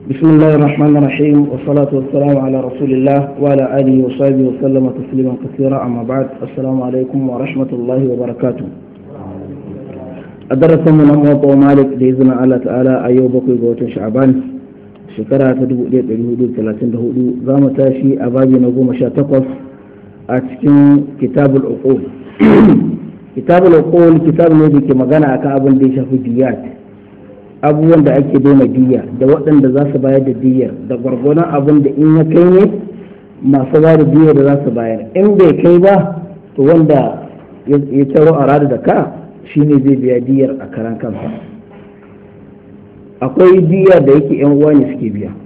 بسم الله الرحمن الرحيم والصلاة والسلام على رسول الله وعلى آله وصحبه وسلم تسليما كثيرا أما بعد السلام عليكم ورحمة الله وبركاته الدرس من موطأ مالك بإذن الله تعالى أيوب بقي قوة شعبان شكرا تدبو إليه بالهدود ثلاثين دهودو زام تاشي أباجي نقوم شاتقف أتكين كتاب العقول كتاب العقول كتاب الذي كما قال أكا دي شافي ديات abubuwan da ake daina diya da waɗanda za su bayar da diyar da gwargwadon abin da in ya kai ne masu ba da diyar da za su bayar in bai kai ba to wanda ya taro a rada da ka shine zai biya diyar a karan kansa akwai diyar da yake yan uwa ne suke biya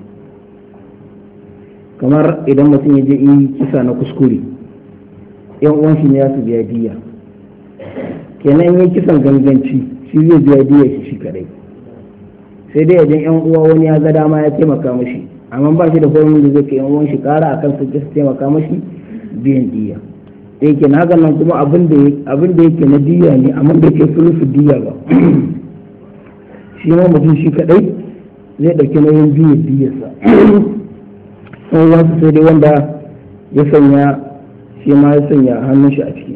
kamar idan mutum ya je yi kisa na kuskure yan uwan shi ne ya su biya diya kenan yi kisan ganganci shi zai biya diyar shi shi kadai sai dai idan yan uwa wani ya ga dama ya taimaka mashi amma ba shi da horon da zai kai yan uwan shi kara akan su su taimaka mashi biyan diya da yake na nan kuma abin da yake na diya ne amma da yake sulufu diya ba shi ma mutum shi kadai zai dauki nauyin biya diyarsa sun wasu sai dai wanda ya sanya shi ma ya sanya hannun shi a ciki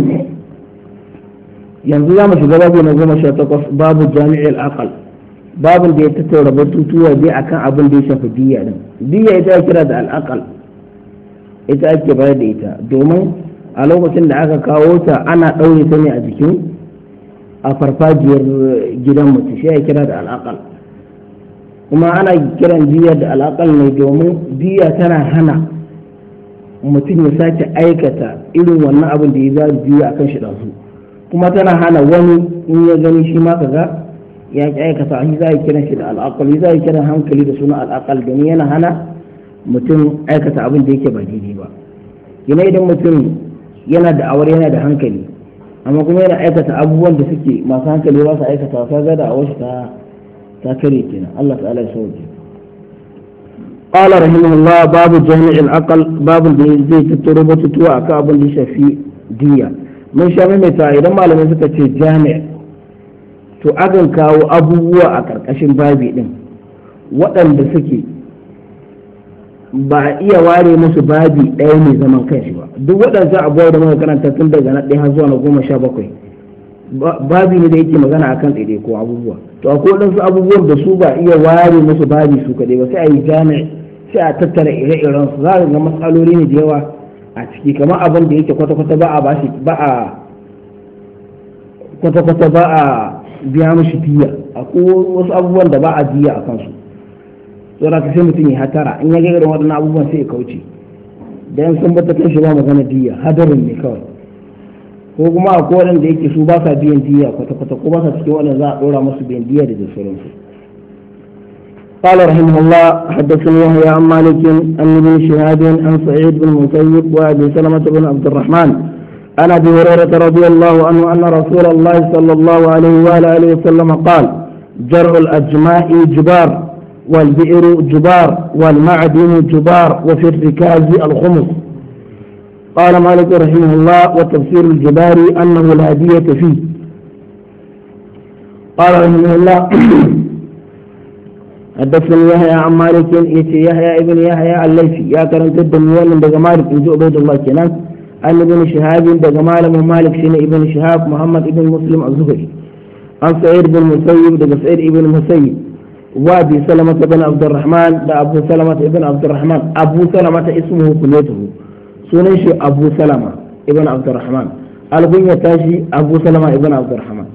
yanzu za mu shiga babu na goma sha takwas babu jami'il aqal babin da ya tattaura batutuwa dai akan abin da ya shafi diya din diya ita ya kira da al'aqal ita ake bayar da ita domin a lokacin da aka kawo ta ana ɗaure ta ne a jikin a farfajiyar gidan mutum shi ya kira da al'aqal kuma ana kiran diya da al'aqal ne domin diya tana hana mutum ya sake aikata irin wannan abin da ya za diya akan shi ɗansu kuma tana hana wani in ya gani shi ma kaga ya ki aikata shi za a kiran shi da al'aqal za a kiran hankali da suna al'aqal domin yana hana mutum aikata abin da yake ba daidai ba yana idan mutum yana da awar yana da hankali amma kuma yana aikata abubuwan da suke masu hankali ba su aikata ka ga da awar ta ta kare kenan Allah ta'ala ya sauke قال رحمه الله باب جامع العقل باب زي تترو بتتوى أكا أبن دي شفي دية من شامل متى إذا ما لم يسكت جامع to akan kawo abubuwa a ƙarƙashin babi ɗin waɗanda suke ba a iya ware musu babi ɗaya mai zaman kanshi ba duk waɗansu abubuwa da muka karanta tun daga na ɗaya har zuwa na goma sha bakwai babi ne da yake magana akan ɗaiɗai ko abubuwa to akwai waɗansu abubuwan da su ba iya ware musu babi su kaɗai ba sai a yi jami'a sai a tattara ire-iren su za a ga matsaloli ne da yawa a ciki kamar abin da yake kwata-kwata ba a bashi ba a kwata-kwata ba a biya mashi diya akwai wasu abubuwan da ba a diya a kansu saboda ka sai mutum ya hatara in ya ga irin waɗannan abubuwan sai ya kauce dan sun bata kan shi ba magana diya hadarin ne kawai ko kuma akwai waɗanda yake su ba sa biyan diya kwata-kwata ko ba sa cikin waɗanda za a ɗora musu biyan diya da sauransu قال رحمه الله حدثني يحيى عن مالك عن ابن شهاب عن سعيد بن المسيب وابي سلمه بن عبد الرحمن عن ابي هريره رضي الله عنه ان رسول الله صلى الله عليه واله وسلم قال جرع الاجماع جبار والبئر جبار والمعدن جبار وفي الركاز الخمس قال مالك رحمه الله وتفسير الجبار انه لا دية فيه قال رحمه الله حدثني يحيى عن مالك يحيى ابن يحيى الليثي يا كرمت الدموال من مالك ان عبيد الله كنان عن ابن شهاب دغ مالم مالك شين ابن شهاب محمد ابن مسلم الزهري عن سعيد بن مسيب دغ سعيد ابن مسيب وابي سلمة بن عبد الرحمن دا ابو سلمة ابن عبد الرحمن ابو سلمة اسمه كنيته سنن شي ابو سلمة ابن عبد الرحمن البن تاشي ابو سلمة ابن عبد الرحمن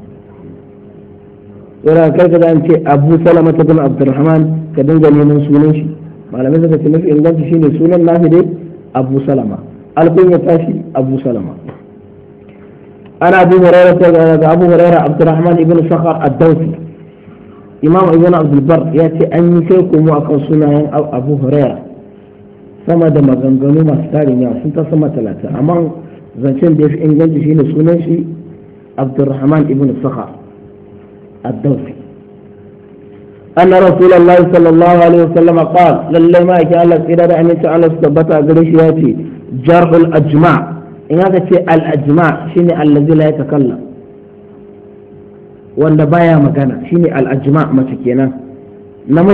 wala kai ka an ce abu salama ta bin abdurrahman ka dinga neman sunan shi malamai suka ce mafi inganci shine sunan nashi dai abu salama albin ya tashi abu salama ana abu hurairah daga abu hurairah abdurrahman ibn sakhar ad-dawsi imam ibn abdul bar ya ce an yi kai komo akan sunayen abu hurairah sama da maganganu masu tarin yawa sun ta sama talata amma zancen da ya fi inganci shine sunan shi abdurrahman ibn sakhar الدوسي أن رسول الله صلى الله عليه وسلم قال لله ما يكي الله إذا أن يتعالى سبتا قريش ياتي جرح الأجماع إن هذا الأجماع شيني الذي لا يتكلم wanda baya magana shine al-ajma mace kenan